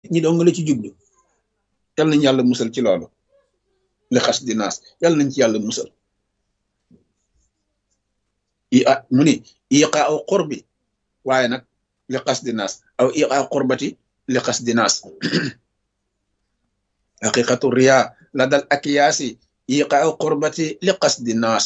ñi dong la ci jublu yal nañ yàlla musal ci loolu li xas di naas yal nañ ci yàlla musal i a mu ni iqa aw qurbi waaye nag li xas di naas aw iqa qurbati li xas di naas haqiqatu riya la dal akiyaasi iqa aw qurbati li xas di naas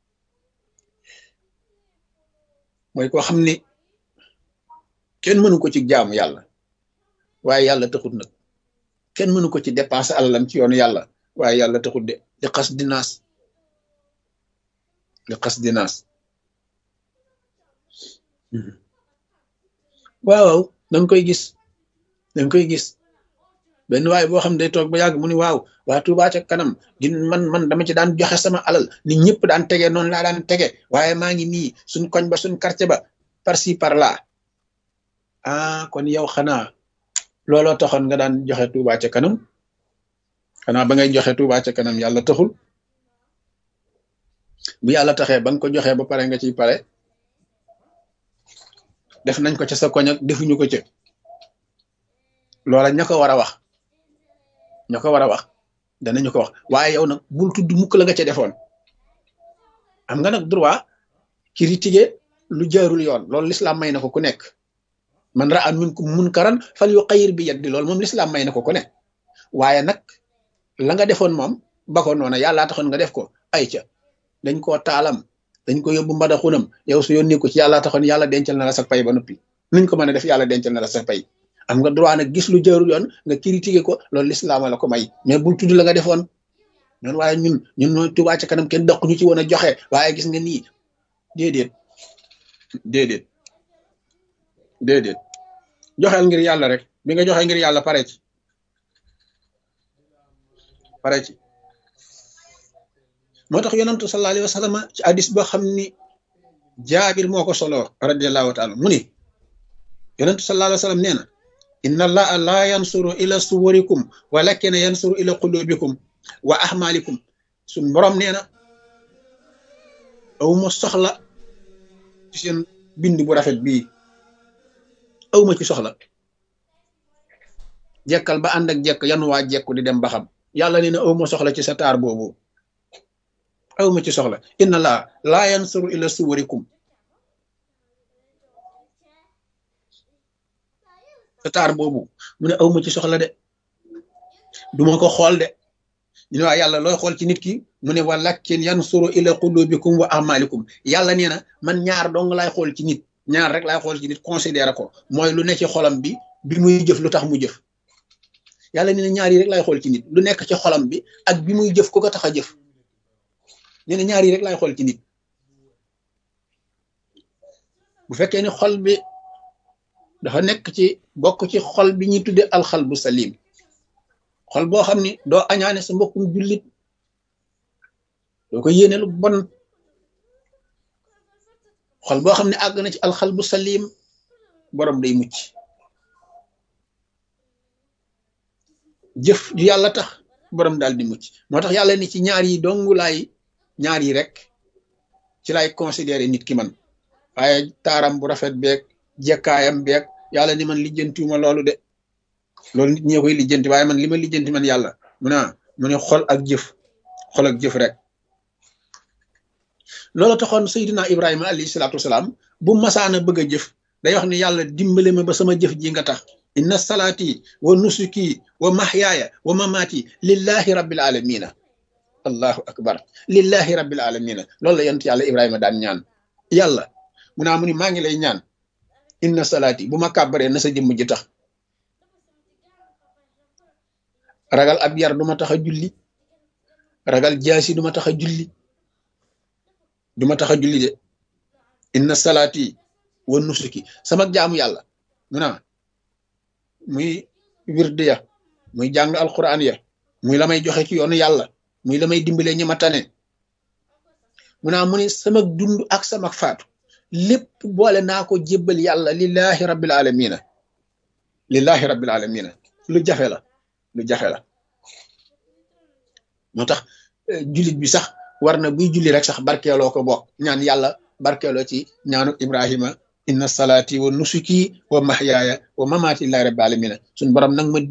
mooy koo xam ni kenn mënu ko ci jaamu yàlla waaye yàlla taxut nag kenn mënu ko ci dépenser alalam ci yoonu yàlla waaye yàlla taxut de li xas di naas li xas di naas waaw danga koy gis danga koy gis benn waaye boo xam ne day toog ba yàgg mu ni waaw waa Tuubaa ca kanam di man man dama ci daan joxe sama alal ni ñëpp daan tege noonu laa daan tege waaye maa ngi nii suñ koñ ba suñ quartier ba par ci par là ah kon yow xanaa looloo taxoon nga daan joxe Tuubaa ca kanam xanaa ba ngay joxe Tuubaa ca kanam yàlla taxul bu yàlla taxee ba nga ko joxee ba pare nga ciy pare def nañ ko ca sa koñ ak defuñu ko ca loola ña ko war a wax ña ko war a wax danañu ko wax waaye yow nag bul tudd mukk la nga ca defoon am nga nag droit critiquer lu jaarul yoon loolu lislaam may na ko ku nekk man ra'a minkum munkaran fal yuqayyir bi yadi loolu moom lislaam may na ko ku nekk waaye nag la nga defoon moom ba ko noona yàllaa taxoon nga def ko ay ca dañ koo taalam dañ ko yóbbu mbada xunam yow su yónni ko ci yàllaa taxoon yàlla dencal na la sa pay ba noppi nuñ ko mën a def yàlla dencal na la sa pay am nga droit nag gis lu jaarul yoon nga critiquer ko loolu lislaama la ko may mais bul tudd la nga defoon noonu waaye ñun ñun ñooy Tuubaa ca kanam kenn daq ñu ci woon a joxe waaye gis nga nii déedéet déedéet déedéet joxeel ngir yàlla rek bi nga joxe ngir yàlla pare ci pare ci moo tax yonantu sallallahu alayhi wa sallam ci hadis boo xam ni jaabir moo ko solo radiallahu taala mu ni yonantu sallallahu alayhi wa sallam nee na inna allaha la yansuru ila suwarikum walakin yansuru ila qulubikum wa ahmalikum suñ borom nee na awma soxla ci seen bind bu rafet bii awma ci soxla jekkal ba ànd ak jekk yan waa jekku di dem ba xam yàlla nee na awma soxla ci sa taar boobu awma ci soxla inna allaha la yansuru ila suwarikum sa taar boobu mu ne awma ci soxla de duma ko xool de ñu ne waa yàlla looy xool ci nit ki mu ne walakin yansuru ila qulubikum wa amalikum yàlla nee na man ñaar dong laay xool ci nit ñaar rek laay xool ci nit considéré ko mooy lu ne ci xolam bi bi muy jëf lu tax mu jëf yàlla nee na ñaar yi rek laay xool ci nit lu nekk ci xolam bi ak bi muy jëf ku ko tax a jëf nee na ñaar yi rek laay xool ci nit bu fekkee ni xol bi dafa nekk ci bokk ci xol bi ñuy tudde alxal bu salim xol boo xam ni doo añaane sa mbokkum jullit doo ko yéene lu bon xol boo xam ne àgg na ci alxal bu salim borom day mucc jëf ju yàlla tax borom daal di mucc moo tax yàlla ni ci ñaar yi dongu laay ñaar yi rek ci lay considéré nit ki man waaye taaram bu rafet beeg jekkaayam beeg yàlla ni man lijjantiwuma loolu de loolu nit ñee koy lijjanti waaye man li ma lijjanti man yàlla mu ne mu ne xol ak jëf xol ak jëf rek loolu taxoon Seydina Ibrahima alayhi salaatu wasalaam bu masaana bëgg a jëf day wax ne yàlla dimbale ma ba sama jëf ji nga tax inna salaati wa nusuki wa mahyaaya wa mamaati lillahi rabbil alamina allahu akbar lillahi rabbil alamina loolu la yonent yàlla Ibrahima daan ñaan yàlla mu naa mu ni maa ngi lay ñaan inna salaati bu ma kàbbaree na sa jëmm ji tax ragal ab yar du ma tax a julli ragal jaasi du ma tax a julli du ma tax a julli de inna salaati wa nusuki sama jaamu yàlla mu naa muy wirde ya muy jàng alquran ya muy la may joxe ci yoonu yàlla muy la may dimbalee ñi ma tane mu naa mu ne sama dund ak sama faatu lépp boole naa ko jébbal yàlla lillahi rabbil alamina lillahi rabbil alamina lu jafe la lu jafe la moo tax jullit bi sax war na buy julli rek sax barkeeloo ko bokk ñaan yàlla barkeeloo ci ñaanu Ibrahima inna salaati wa nusuki wa mahyaaya wa mamaati lillahi rabbil alamina suñ borom nag ma